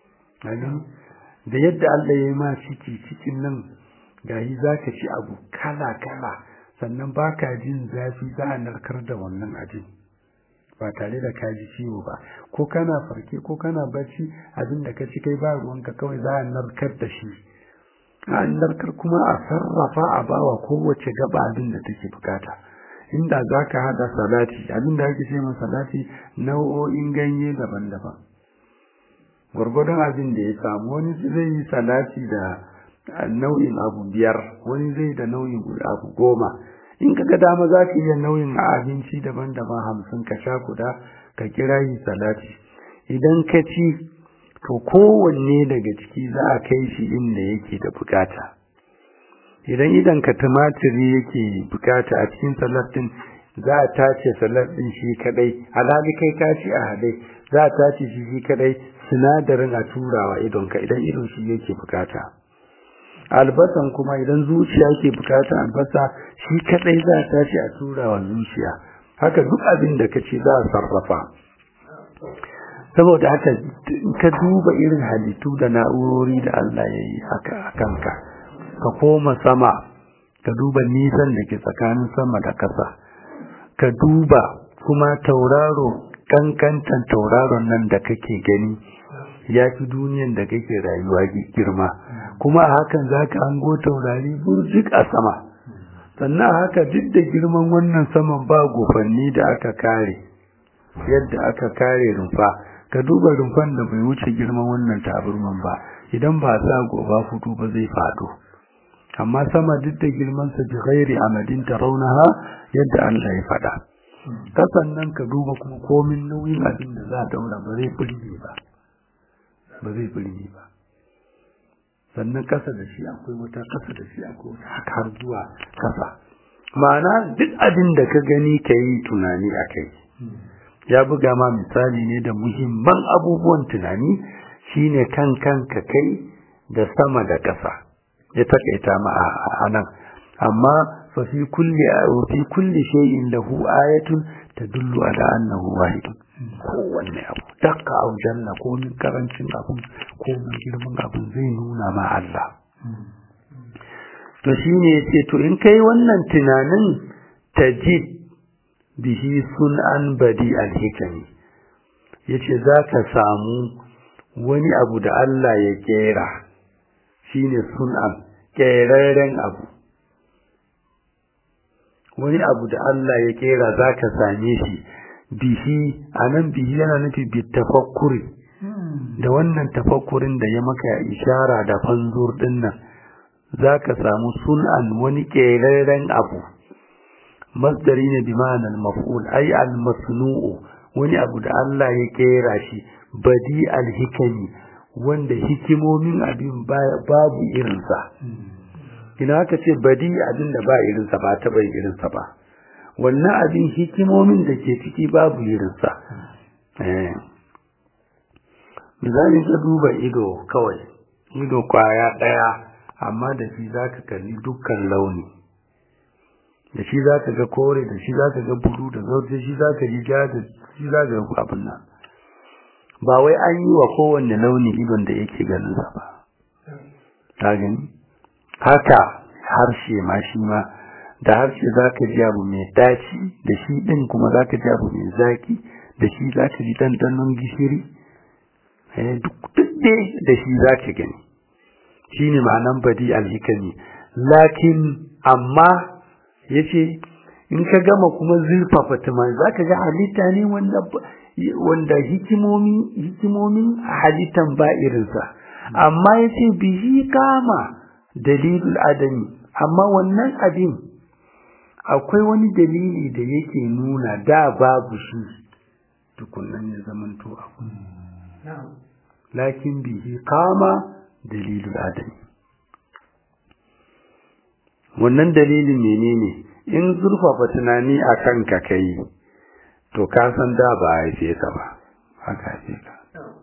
da yadda Allah ya yi ma ciki cikin nan gayi za ka ci abu kala-kala sannan ba ka jin zafi za a narkar da wannan abin ba tare da ka ji ciwo ba ko kana farke ko kana bacci abin da ka ci kai ba ruwanka kawai za a narkar da shi a narkar kuma a sarrafa a bawa kowace gaba abin da take bukata inda za ka haɗa salati abin da ake ce ma salati nau'o'in ganye daban-daban gwargwadon abin da ya samu wani zai yi salati da nau'in abu biyar wani zai da nau'in abu goma in ka ga dama za ka iya nau'in abinci daban-daban hamsin ka sha guda ka kira yi salati idan ka ci to kowanne daga ciki za a kai shi inda yake da bukata idan idan ka tumatiri yake bukata a cikin salat din za a tace salat din shi kadai alhali kai ka ci a hadai za a tace shi shi kadai sinadarin a turawa idon ka idan idon shi yake bukata albasan kuma idan zuciya ke bukata albasa shi kadai za a tashi a turawa zuciya haka duk abin da kace za a sarrafa saboda haka ka duba irin halittu da na'urori da Allah ya yi haka a kanka ka koma sama ka duba nisan da ke tsakanin sama da ƙasa ka duba kuma tauraro kankantan tauraron nan da kake gani ya fi duniyan da kake rayuwa girma kuma a hakan za ka hango taurari burjik a sama sannan haka duk da girman wannan saman ba gofanni da aka kare yadda aka kare rumfa ka duba rumfan da bai wuce girman wannan taburman ba idan ba sa goba fito ba zai fado amma sama duk da girmansa bi ghairi amadin tarawnaha yadda Allah ya faɗa kasan nan ka duba kuma komin nauyin abin da za a daura ba zai burge ba ba zai burge ba sannan kasa da shi akwai wata kasa da shi akwai wata haka har zuwa kasa ma'ana duk abin da ka gani ka yi tunani a kai ya buga ma misali ne da muhimman abubuwan tunani shine kan kanka kai da sama da ƙasa ya takaita ma a nan amma fa fi kulli fi kulli shay'in lahu ayatun tadullu ala annahu wahid kowanne abu dakka au janna ko min karancin abun ko min girman abun zai nuna ma Allah to shine yace to in kai wannan tunanin tajid bihi sun'an badi al-hikami yace zaka samu wani abu da Allah ya kera shine sun'an keraren abu wani abu da Allah ya kera zaka same shi bihi anan bihi yana nufi bi tafakkuri da wannan tafakkurin da ya maka ishara da fanzur dinnan zaka samu sun'an wani keraren abu masdari ne bi ma'anar maf'ul ay al-masnu'u wani abu da Allah ya kera shi badi al-hikami wanda hikimomin abin babu irinsa ina aka ce badi abin da ba irinsa ba ta bai irinsa ba wannan abin hikimomin da ke ciki babu irinsa misali ka duba ido kawai ido kwaya ɗaya amma da shi za ka kalli dukkan launi da shi za ka ga kore da shi za ka ga bulu da zauce shi za ka ji ja da shi za ka ga abin nan ba wai an yi wa kowanne launi idon da yake ganin sa ba ta gani haka harshe ma shi ma da harshe za ka ji abu mai daci da shi ɗin kuma za ka ji abu mai zaki da shi za ka ji ɗanɗanon gishiri duk dai da shi za ka gani shi ne ma'anan badi alhikami lakin amma ya ce in ka gama kuma zurfafa tunani za ka ga halitta ne wanda hikimomin halittan ba irinsa amma ya ce bihi kama dalilul adami amma wannan abin akwai wani dalili da yake nuna da babu shi tukunan ya zamanto abu lakin bihi kama dalilul adami wannan dalilin menene in zurfafa tunani a kanka kai to ka san da ba a haife ka ba haka haife ka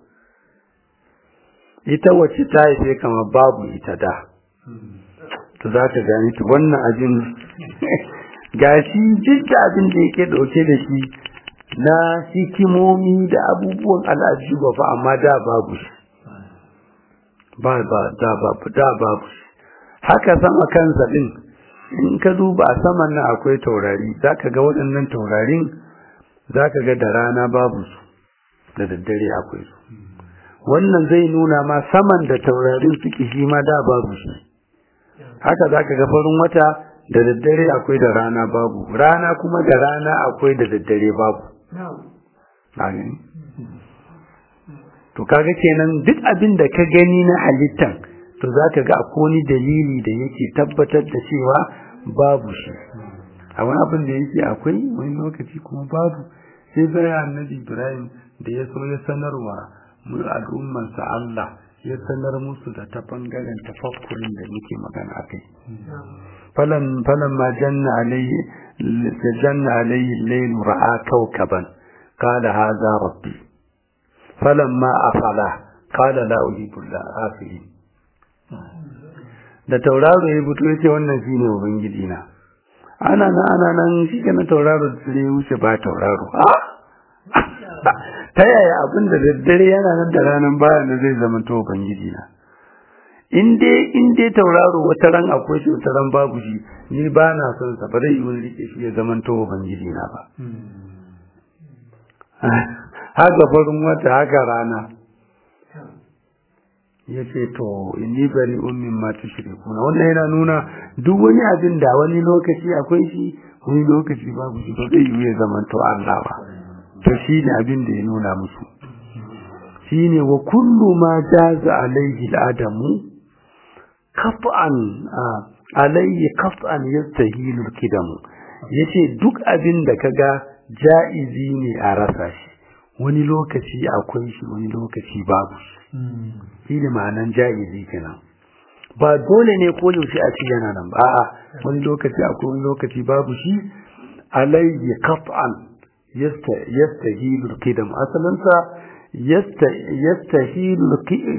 ita wacce ta haife ka ma babu ita da to za ka gani to wannan abin gashi duk da abin da yake dauke da shi na hikimomi da abubuwan al'ajiba fa amma da babu shi ba ba da babu da babu shi haka sama kansa din in ka duba a saman nan akwai taurari zaka ga waɗannan taurarin zaka ga da rana babu su da daddare akwai su wannan zai nuna ma saman da taurarin suke shi ma da babu shi haka zaka ga farin wata da daddare akwai da rana babu rana kuma da rana akwai da daddare babu to kaga kenan duk abin da ka gani na halittan to zaka ga akwai wani dalili da yake tabbatar da cewa babu shi a wani abin da yake akwai wani lokaci kuma babu sai bayan annabi Ibrahim da ya so ya sanarwa mu al'ummarsa Allah ya sanar musu da ta bangaren tafakkurin da muke magana akai falan falan ma janna alayhi janna alayhi al-layl ra'a kawkaban qala hadha rabbi falamma afala qala la uhibbu al-afilin da tauraro ya fito yace wannan shine ubangiji na ana nan ana nan shi na tauraro da ya wuce ba tauraro ta yaya abin da daddare yana nan da ranar bayan da zai zama to ubangiji na in dai in dai tauraro wata ran akwai shi wata ran babu shi ni ba na son sa ba zai yi wani rike shi ya zama to ubangiji na ba haka farin wata haka rana ya ce to inni bari ummin ma tushrikuna wannan yana nuna duk wani abin da wani lokaci akwai shi wani lokaci babu shi ba zai yi ya zama to Allah ba to shi ne abin da ya nuna musu shi ne wa kullu ma jaza alaihi al'adamu kaf'an alaihi kaf'an yastahilu kidamu yace duk abin da kaga ja'izi ne a rasa shi wani lokaci akwai shi wani lokaci babu shi shi ne ma'anan ja'izi kenan ba dole ne ko yaushe a ci yana nan ba a'a wani lokaci akwai wani lokaci babu shi alayhi qat'an yastahilu al-qidam asalan sa yastahilu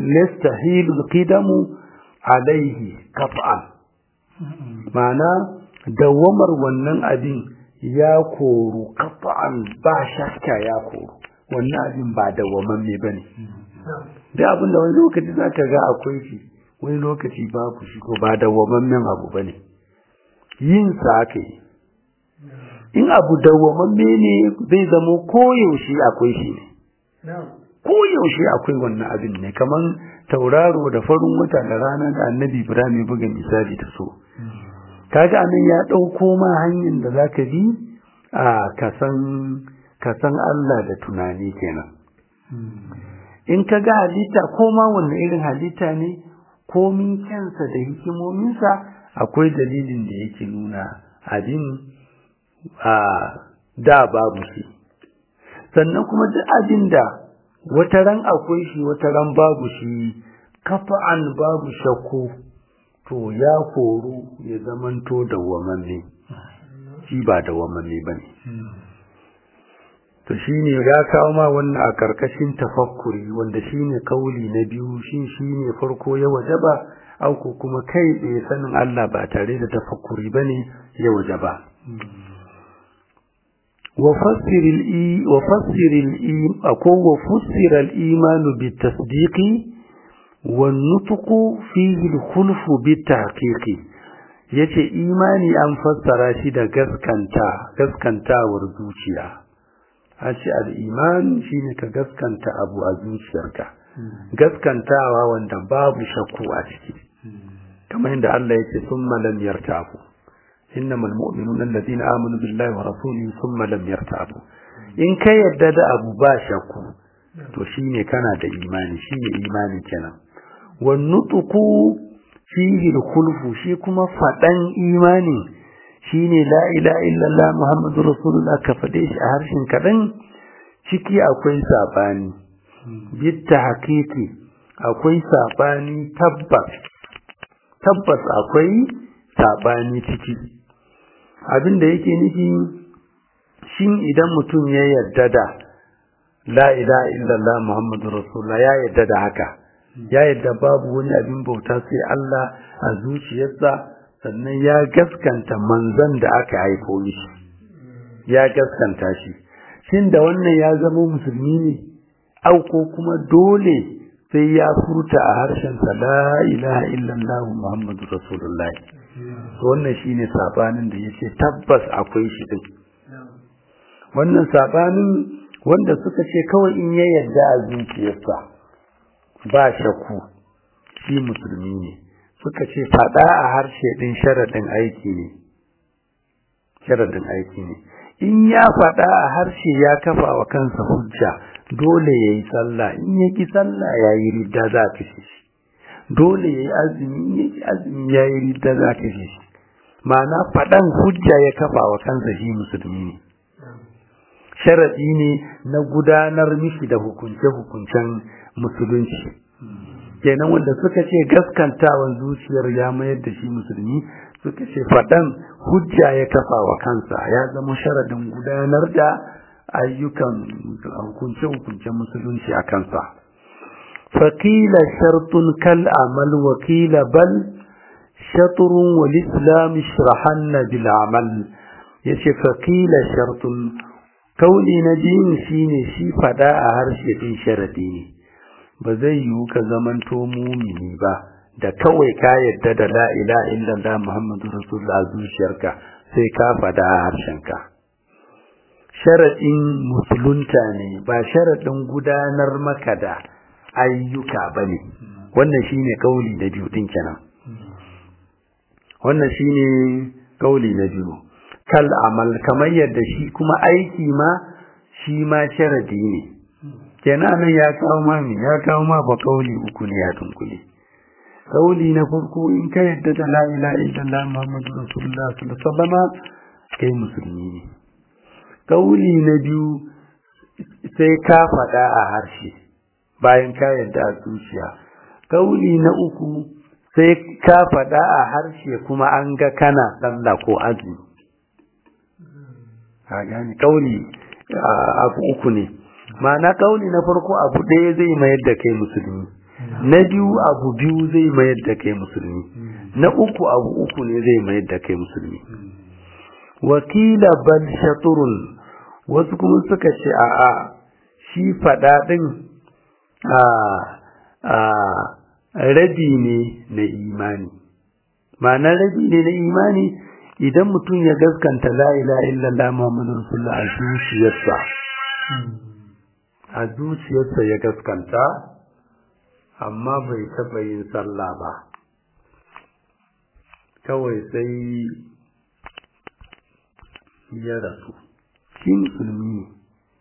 yastahilu al-qidam alayhi qat'an ma'ana dawamar wannan abin ya koru kafa'an ba shakka ya koru wannan abin ba dawamamme ba ne da abin da wani lokaci za ka ga akwai shi wani lokaci babu shi ko ba dawwamammen abu ba ne yin sa aka yi in abu dawwamamme ne zai zamo koyaushe akwai shi ne koyaushe akwai wannan abin ne kamar tauraro da farin wata da rana da annabi ibrahim ya buga misali ta so kaga anan ya ɗauko ma hanyar da za ka bi a kasan allah da tunani kenan in ka ga halitta ko ma wanne irin halitta ne komin kyansa da hikimominsa akwai dalilin da yake nuna abin a da babu shi sannan kuma duk abin da wata ran akwai shi wata ran babu shi kafa'an babu shakku to ya koru ya zamanto dawwamanne shi ba dawwamanne ba ne to shi ne ya kawo ma wannan a karkashin tafakkuri wanda shi ne kauli na biyu shi shi ne farko ya wajaba auku kuma kai tsaye sanin Allah ba tare da tafakkuri ba ne ya wajaba وفسر الإي وفسر الإي أكو وفسر الإيمان بالتصديق والنطق فيه الخلف بالتحقيق yace imani an fassara shi da gaskanta gaskantawar zuciya a ce al'iman shi ne ka gaskanta abu a zuciyarka gaskantawa wanda babu shakku a ciki kamar yadda Allah ya ce sun malam yartafu إنما المؤمنون الذين آمنوا بالله ورسوله ثم لم يرتابوا in ka yadda da abu ba shakku to shine kana da imani shine imani kenan wan nutqu fihi al shi kuma fadan imani shine la ilaha illallah muhammadur rasulullah ka fade shi a harshen kadan ciki akwai sabani bitta hakiki akwai sabani tabbas tabbas akwai sabani ciki abin da yake nufi shin idan mutum ya yarda da la ilaha illallah muhammadu rasulullah ya yarda da haka ya yarda babu wani abin bauta sai Allah a zuciyarsa sannan ya gaskanta manzon da aka haifo mishi ya gaskanta shi shin da wannan ya zama musulmi ne au ko kuma dole sai ya furta a harshensa la ilaha illallah muhammadu rasulullah wannan shine sabanin da yace tabbas akwai shi din wannan sabanin wanda suka ce kawai in ya yarda a zuciyarsa ba shakku shi musulmi ne suka ce fada a harshe din sharadin aiki ne sharadin aiki ne in ya fada a harshe ya kafa wa kansa hujja dole yayi sallah in yaki sallah yayi ridda za ta shi dole yayi azumi in yaki azumi yayi ridda za ta shi ma'ana faɗan hujja ya kafa wa kansa shi musulmi ne sharaɗi ne na gudanar mishi da hukunce-hukuncen musulunci kenan wanda suka ce gaskantawan zuciyar ya mayar da shi musulmi suka ce faɗan hujja ya kafa wa kansa ya zama sharaɗin gudanar da ayyukan hukunce-hukuncen musulunci a kansa faƙila shartun kal amal wakila bal shatrun wal islam shrahanna bil amal yace faqila shartun kauli na din shine shi fada a harshe din sharadi ne ba zai yiwu ka zamanto mumini ba da kawai ka yadda da la ilaha illallah muhammadu rasulullah zuciyarka sai ka fada a harshenka sharadin musulunta ne ba sharadin gudanar maka da ayyuka bane wannan shine kauli na biyu din kenan wannan shine kauli na biyu kal amal kamar yadda shi kuma aiki ma shi ma sharadi ne kenan nan ya kawo ma me ya kawo ma ba kauli uku ne ya tunkule kauli na farko in ka yadda da la ilaha illallah muhammadu rasulullah sallallahu alaihi wasallam kai musulmi ne kauli na biyu sai ka faɗa a harshe bayan ka yadda a zuciya kauli na uku sai ka faɗa a harshe kuma an ga kana sallah ko azumi ka gane kauli abu uku ne ma'ana kauli na farko abu ɗaya zai mayar da kai musulmi na biyu abu biyu zai mayar da kai musulmi na uku abu uku ne zai mayar da kai musulmi wakila bal shaturun wasu kuma suka ce a'a shi faɗa ɗin a rabi ne na imani ma'ana rabi ne na imani idan mutum ya gaskanta la ilaha illallah muhammadu rasulullah a zuciyarsa a zuciyarsa ya gaskanta amma bai taɓa yin sallah ba kawai sai ya rasu shi musulmi ne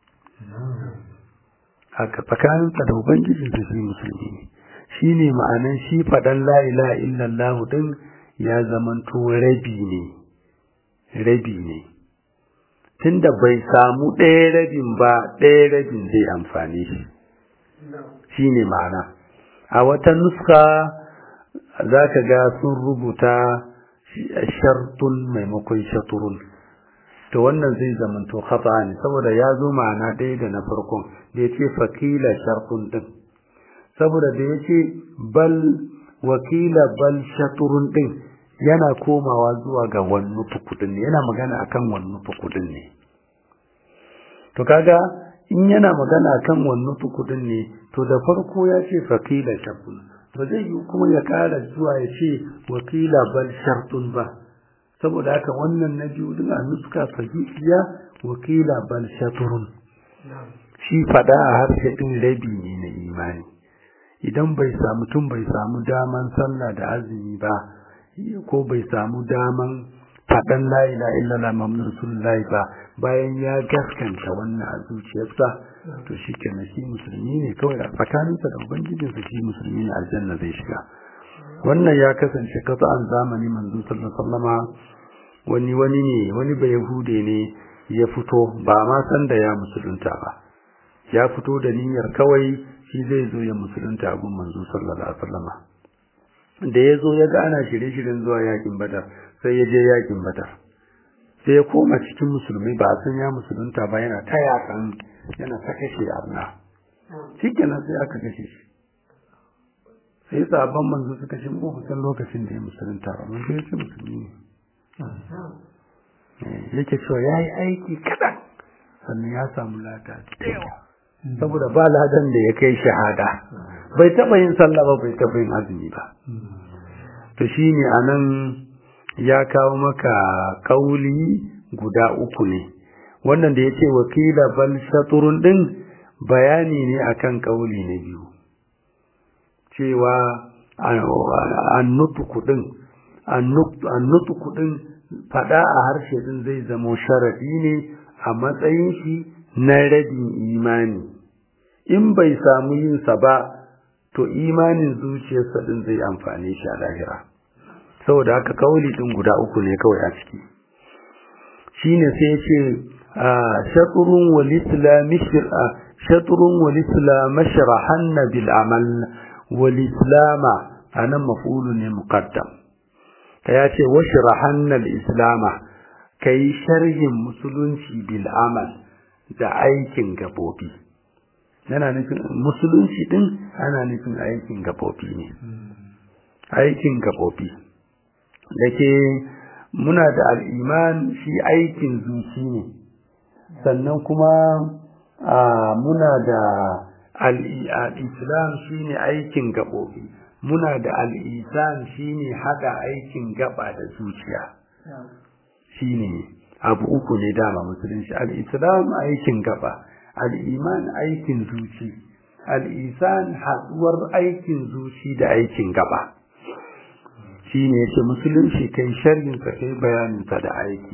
haka tsakaninsa da ubangijinsa shi musulmi ne shi ne ma'anan shi faɗan la'ila illallahu ɗin ya zamanto rabi ne rabi ne tunda bai samu ɗaya rabin ba ɗaya rabin zai amfani shi shi ne ma'ana a wata nuska za ka ga sun rubuta shartun maimakon shaturun to wannan zai zamanto khata ne saboda ya zo ma'ana ɗaya da na farkon da ya ce fakila shartun ɗin saboda da ya ce bal wakila bal shaturun ɗin yana komawa zuwa ga wannan fukudin ne yana magana akan wannan fukudin ne to kaga in yana magana akan wannan fukudin ne to da farko ya ce fakila shartun to zai yi kuma ya ƙara zuwa ya ce wakila bal shartun ba saboda haka wannan na biyu din a nuska sahihiya wakila bal shaturun shi fada a harshe din rabi ne na imani idan bai samu tun bai samu daman sallah da azumi ba ko bai samu daman faɗan la ilaha illallah muhammadu rasulullahi ba bayan ya gaskanta wannan a zuciyarsa to shi kenan shi musulmi ne kawai a tsakaninsa da ubangijinsa shi musulmi ne aljanna zai shiga wannan ya kasance kasa'an zamani manzo sallallahu wani wani ne wani bai yahude ne ya fito ba ma san da ya musulunta ba ya fito da niyyar kawai shi zai zo ya musulunta a gun manzo sallallahu alaihi wasallam da ya zo ya ga ana shirye-shiryen zuwa yakin badar sai ya je yakin badar sai ya koma cikin musulmi ba san ya musulunta ba yana ta yakan yana ta kashe arna shikenan sai aka kashe shi sai sabon manzo suka shi mu san lokacin da ya musulunta ba mun sai musulmi ne yake cewa ya yi aiki kaɗan sannan ya samu lada da yawa saboda ba ladan da ya kai shahada bai taɓa yin sallah ba bai taɓa yin azumi ba to shine anan ya kawo maka kauli guda uku ne wannan da ya ce wakila bal shaturun din bayani ne akan kauli na biyu cewa annutuku din annutuku din fada a harshe din zai zamo sharadi ne a matsayin shi na rabin imani in bai samu yin sa ba to imanin zuciyarsa din zai amfane shi a lahira saboda haka kauli din guda uku ne kawai a ciki shine sai ce shatrun wal islam shatrun wal islam mashrahan bil amal wal islam anan maf'ulu ne muqaddam ta ya ce washrahan al islam kai sharhin musulunci bil amal da aikin gabobi yana nufin musulunci din ana nufin aikin gabobi ne aikin gabobi da ke muna da al'iman shi aikin zuci ne sannan kuma muna da al'islam shi ne aikin gaɓoɓi muna da al'isan shi ne haɗa aikin gaba da zuciya shi ne abu uku ne dama musulunci al'islam aikin gaba al'iman aikin zuci al'isan haɗuwar aikin zuci da aikin gaba shi ne yake musulunci kai sharhinsa kai bayaninsa da aiki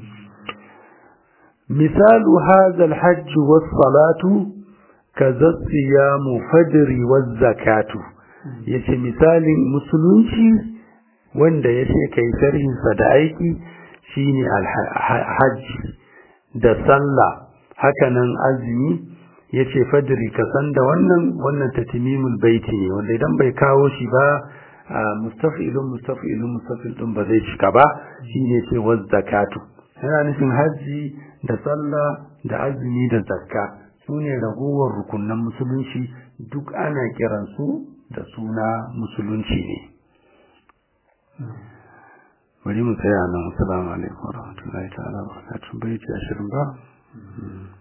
misalu hadha alhajj was-salatu kaza siyamu fajri waz-zakatu yace misalin musulunci wanda yace kai sharhinsa da aiki shine alhajj da sallah hakanan azumi yace fajri ka san da wannan wannan tatimimul baiti ne wanda idan bai kawo shi ba mustafilun mustafilun mustafil din ba zai cika ba shine ce waz zakatu yana nufin haji da sallah da azumi da zakka sune ragowar rukunan musulunci duk ana kiran su da suna musulunci ne bari mu tsaya nan assalamu alaikum warahmatullahi ta'ala barakatuh bai ci ashirin ba